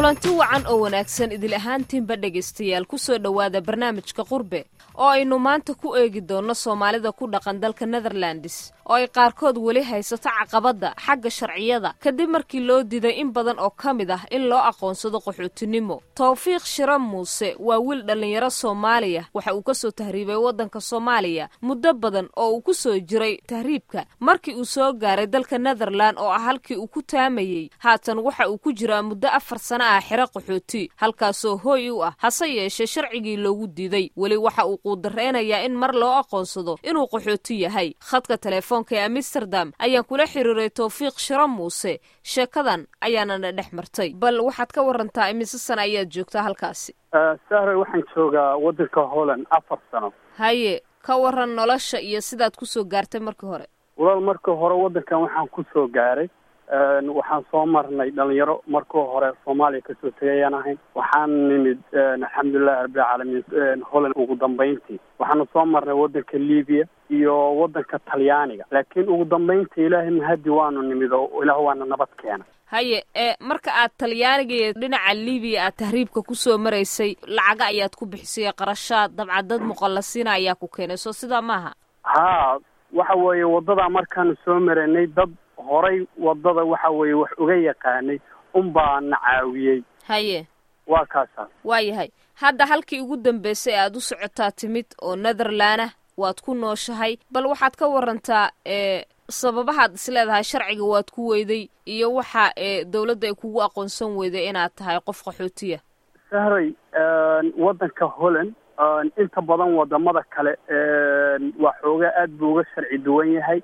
kulanti wacan oo wanaagsan idil ahaantiinba dhegaystayaal ku soo dhowaada barnaamijka qurbe oo aynu maanta ku eegi doonno soomaalida ku dhaqan dalka netherlands oo ay qaarkood weli haysato caqabadda xagga sharciyada kadib markii loo diiday in badan oo ka mid ah in loo aqoonsado qaxootinimo tawfiiq shira muuse waa wiil dhallinyaro soomaaliya waxa uu ka soo tahriibay waddanka soomaaliya muddo badan oo uu ku soo jiray tahriibka markii uu soo gaaray dalka netherland oo ah halkii uu ku taamayey haatan waxa uu ku jiraa muddo afar sano ah xero qaxooti halkaasoo hooy u ah hase yeeshee sharcigii loogu diiday weli waxa uu quudareynayaa in mar loo aqoonsado inuu qaxooti yahay khadka telefoonka ee amsterdam ayaan kula xiriiray tawfiiq shiro muuse sheekadan ayaanana dhex martay bal waxaad ka warantaa imise sana ayaad joogtaa halkaasi sahre waxaan joogaa waddanka holland afar sano haye ka waran nolosha iyo sidaad kusoo gaartay markii hore walaal markii hore waddankan waxaan kusoo gaaray waxaan soo marnay dhalinyaro markii hore soomaaliya kasoo tegayaan ahayn waxaan nimid alxamdulilahi rabbilcaalamiin holland ugu dambayntii waxaanu soo marnay waddanka libiya iyo waddanka talyaaniga laakiin ugu dambayntii ilaahay mahadi waanu nimid oo ilaah waana nabad keena haye ee marka aad talyaaniga iyo dhinaca libiya aad tahriibka kusoo maraysay lacaga ayaad ku bixisay qarashaad dabcan dad muqallasiina ayaa ku keenay soo sidaa maaha haa waxa weeye waddadaa markaanu soo maraynay dad horay waddada waxa weeye wax uga yaqaanay unbaa na caawiyey haye waa kaasaa waa yahay hadda halkii ugu dambeysay ee aad u socotaa timid oo netherlandah waad ku nooshahay bal waxaad ka warantaa ee sababahaad isleedahay sharciga waad ku weyday iyo waxa ee dawladda ay kugu aqoonsan weyday inaad tahay qof qaxootiya sahray waddanka holland inta badan wadamada kale waa xoogaa aad buu uga sharci duwan yahay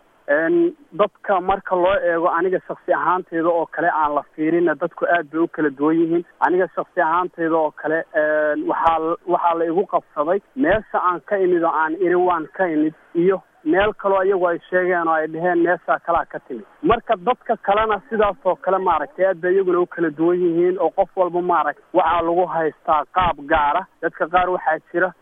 dadka marka loo eego aniga shaksi ahaanteyda oo kale aan la fiirina dadku aad bay u kala duwan yihiin aniga shaksi ahaanteyda oo kale waxaa waxaa la igu qabsaday meesha aan ka imid oo aan iri waan ka imid iyo meel kaloo iyagu ay sheegeen oo ay dheheen meeshaa kalaa ka timid marka dadka kalena sidaasoo kale maaragtay aad bay iyaguna u kala duwan yihiin oo qof walba maaragta waxaa lagu haystaa qaab gaara dadka qaar waxaa jira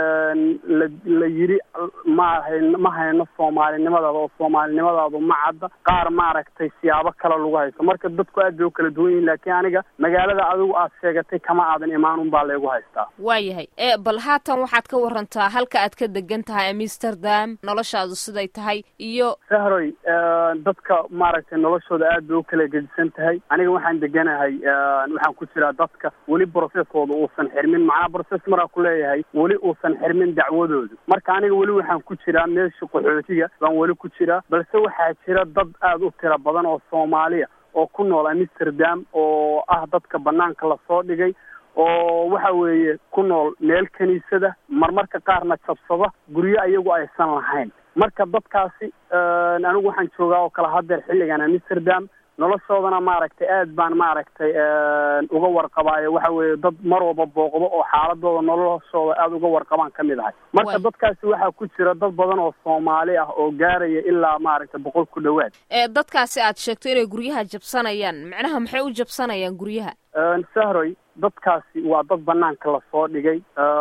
la la yidhi maaha ma hayno soomaalinimadaada oo soomaalinimadaadu ma cadda qaar maaragtay siyaabo kale lagu haysto marka dadku aad bay u kala duwan yihiin laakiin aniga magaalada adigu aad sheegatay kama aadan imaan un baa laygu haystaa waa yahay ee bal haatan waxaad ka warantaa halka aad ka degan tahay amsterdam noloshaadu siday tahay iyo sahroy dadka maaragtay noloshooda aad bay u kala gedisan tahay aniga waxaan deganahay waxaan ku jiraa dadka weli broceskooda uusan xirmin macnaa broces maraa ku leeyahay weli uusan xirmin dacwadoodu marka aniga weli waxaan ku jiraa meesha qaxootiga baan weli ku jiraa balse waxaa jira dad aada u tiro badan oo soomaaliya oo ku nool amsterdam oo ah dadka banaanka lasoo dhigay oo waxa weeye ku nool meel kiniisada marmarka qaarna jabsada guryo ayagu aysan lahayn marka dadkaasi anigu waxaan joogaa oo kale hadeer xilligan amsterdam noloshoodana maaragtay aad baan maaragtay uga warqabaayo waxa weeye dad mar walba booqdo oo xaaladooda noloshooda aada uga warqabaan ka mid ahay marka dadkaasi waxaa ku jira dad badan oo soomaali ah oo gaaraya ilaa maaragtay boqol ku dhowaad ee dadkaasi aad sheegto inay guryaha jabsanayaan macnaha maxay u jabsanayaan guryaha sahroy dadkaasi waa dad banaanka lasoo dhigay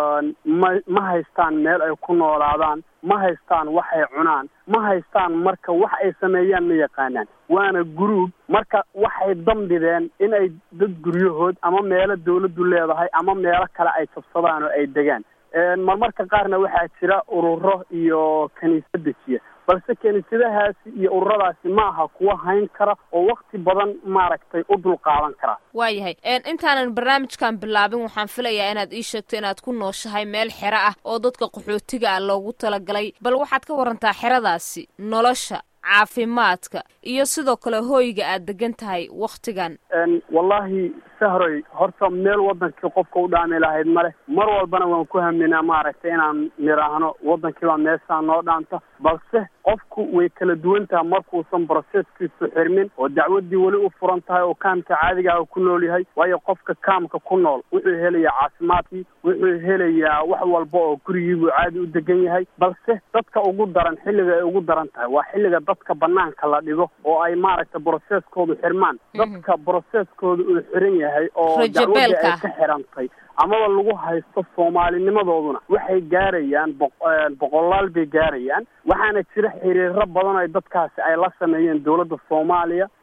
ma ma haystaan meel ay ku noolaadaan ma haystaan waxay cunaan ma haystaan marka wax ay sameeyaan ma yaqaanaan waana guruub marka waxay dambideen in ay dad guryahood ama meelo dawladdu leedahay ama meelo kale ay jabsadaan oo ay degaan marmarka qaarna waxaa jira ururo iyo kiniisad dejiya balse kiniisadahaasi iyo ururadaasi ma aha kuwa hayn kara oo wakti badan maaragtay u dul qaadan kara waa yahay intaanan barnaamijkan bilaabin waxaan filayaa inaad ii sheegto inaad ku nooshahay meel xero ah oo dadka qaxootiga ah loogu talagalay bal waxaad ka warantaa xeradaasi nolosha caafimaadka iyo sidoo kale hooyga aad degan tahay waktigan wallahi sahroy horta meel wadankii qofka u dhaami lahayd male mar walbana waan ku haminaa maaragtay inaan niraahno waddankiibaa meeshaa noo dhaanta balse qofku way kala duwan tahay markuusan broseskiisu xirmin oo dacwaddii weli u furan tahay oo kaamka caadiga ah ku nool yahay waayo qofka kaamka ku nool wuxuu helayaa caafimaadkii wuxuu helayaa wax walba oo gurigiibuu caadi u degan yahay balse dadka ugu daran xilliga ay ugu daran tahay waa xilliga dadka banaanka la dhigo oo ay maaragtay broseskoodu xirmaan dadka broseskooda uu xiran yahay oo dacwadda ay ka xirantay amaba lagu haysto soomaalinimadooduna waxay gaarayaan boqolaal bay gaarayaan waxaana jira xiriiro badan oo dadkaasi ay la sameeyeen dowladda soomaaliya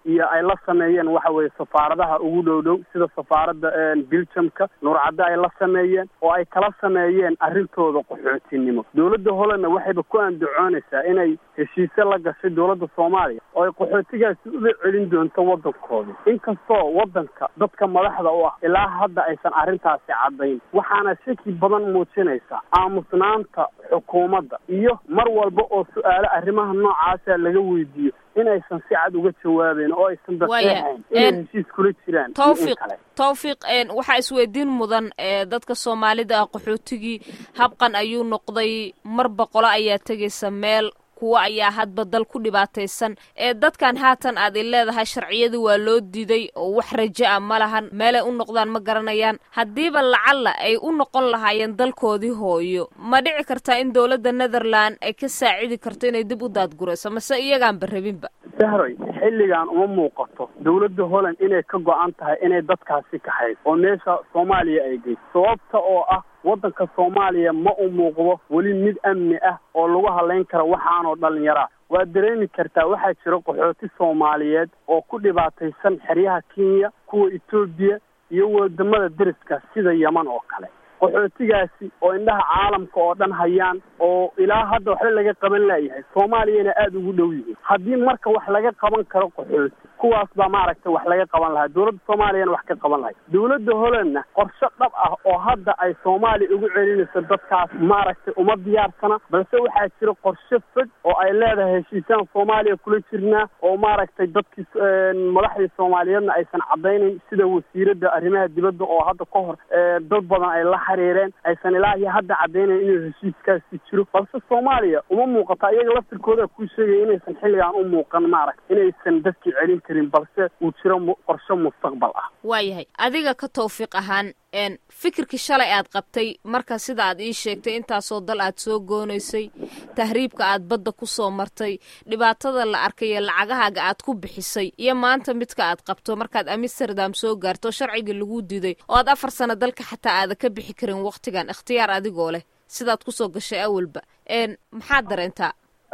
iyo ay la sameeyeen waxa weeye safaaradaha ugu dhow dhow sida safaaradda biljamka nuurcadde ay la sameeyeen oo ay kala sameeyeen arrintooda qaxootinimo dowladda hollandna waxayba ku andacoonaysaa inay heshiise la gashay dowladda soomaaliya oo ay qaxootigaasi uga celin doonto waddankooda inkastoo waddanka dadka madaxda u ah ilaa hadda aysan arrintaasi caddayn waxaana shaki badan muujinaysa aamusnaanta xukuumadda iyo mar walba oo su-aalo arrimaha noocaasa laga weydiiyo inaysan si cad uga jawaabeyn oo aysan daseexayn inay heshiis kula jiraan tawfiiq tawfiiq waxaa isweydiin mudan dadka soomaalida ah qaxootigii habqan ayuu noqday mar boqolo ayaa tegaysa meel kuwo ayaa hadba dal ku dhibaataysan ee dadkan haatan aad i leedahay sharciyadii waa loo diiday oo wax rajo a ma lahan meelay u noqdaan ma garanayaan haddiiba lacalla ay u noqon lahaayeen dalkoodii hooyo ma dhici kartaa in dowladda netherland ay ka saacidi karto inay dib u daadgurayso mase iyagaanba rabinba sahroy xilligan uma muuqato dowladda holland inay ka go-an tahay inay dadkaasi kaxayso oo meesha soomaaliya ay geyso sababta oo ah waddanka soomaaliya ma u muuqdo weli mid amni ah oo lagu hadlayn kara waxaanoo dhallinyaraa waad dareemi kartaa waxaa jira qaxooti soomaaliyeed oo ku dhibaataysan xeryaha kenya kuwa etoobiya iyo wadamada deriska sida yeman oo kale qaxootigaasi oo indhaha caalamka oo dhan hayaan oo ilaa hadda waxba laga qaban laayahay soomaaliyana aada ugu dhow yihiin haddii marka wax laga qaban karo qaxooti kuwaas baa maaragtay wax laga qaban lahaa dowladda soomaaliyana wax ka qaban lahay dowladda hollandna qorshe dhab ah oo hadda ay soomaaliya ugu celinayso dadkaas maaragtay uma diyaarsana balse waxaa jira qorshe fog oo ay leedahay heshiisaan soomaaliya kula jirnaa oo maaragtay dadkii madaxdii soomaaliyeedna aysan caddaynayn sida wasiiradda arrimaha dibadda oo hadda ka hor dad badan ay la xiriireen aysan ilaahi hadda caddaynayn inuu heshiiskaasi jiro balse soomaaliya uma muuqata iyaga laftirkooda kuu sheegaya inaysan xilligan u muuqan maaragta inaysan dadkii celin karin balse uu jiro qorshe mustaqbal ah waayahay adiga ka tawfiiq ahaan fikirkii shalay aad qabtay marka sida aad ii sheegtay intaasoo dal aad soo goonaysay tahriibka aad badda ku soo martay dhibaatada la arkay ee lacagahaaga aad ku bixisay iyo maanta midka aad qabto markaad amsterdam soo gaarto sharcigii lagu diiday oo aad afar sano dalka xataa aada ka bixi karin wakhtigan ikhtiyaar adigoo leh sidaad kusoo gashay awalba maxaad dareentaa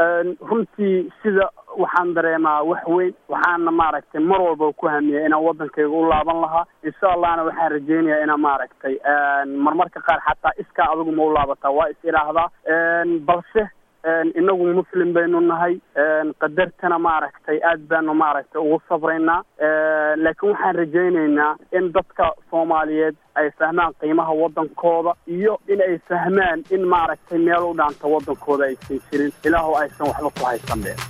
runtii sida waxaan dareemaa wax weyn waxaana maaragtay mar walba ku hamiyay inaan waddankayga u laaban lahaa insha allahna waxaan rajeynayaa inaan maaragtay marmarka qaar xataa iskaa adigu ma u laabataa waa is idhaahdaa balse inagu muslim baynu nahay qadartana maaragtay aad baanu maaragtay ugu sabraynaa laakiin waxaan rajaynaynaa in dadka soomaaliyeed ay fahmaan qiimaha waddankooda iyo in ay fahmaan in maaragtay meel u dhaanta waddankooda aysan jirin ilaahu aysan waxba ku haysan be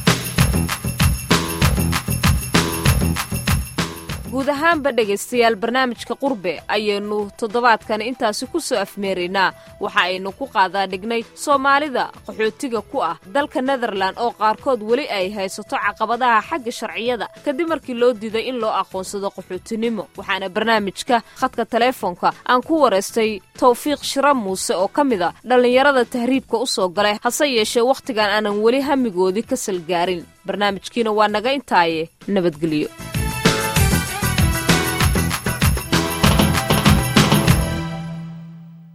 guud ahaanba dhegaystayaal barnaamijka qurbe ayaynu toddobaadkan intaasi ku soo afmeeraynaa waxa aynu ku qaadaa dhignay soomaalida qaxootiga ku ah dalka netherlan oo qaarkood weli ay haysato caqabadaha xagga sharciyada kadib markii loo diiday in loo aqoonsado qaxootinimo waxaana barnaamijka khadka teleefoonka aan ku waraystay tawfiiq shira muuse oo ka mid a dhallinyarada tahriibka u soo galay hase yeeshee wakhtigan aanan weli hamigoodii ka salgaarin barnaamijkiina waa naga intaaye nabadgelyo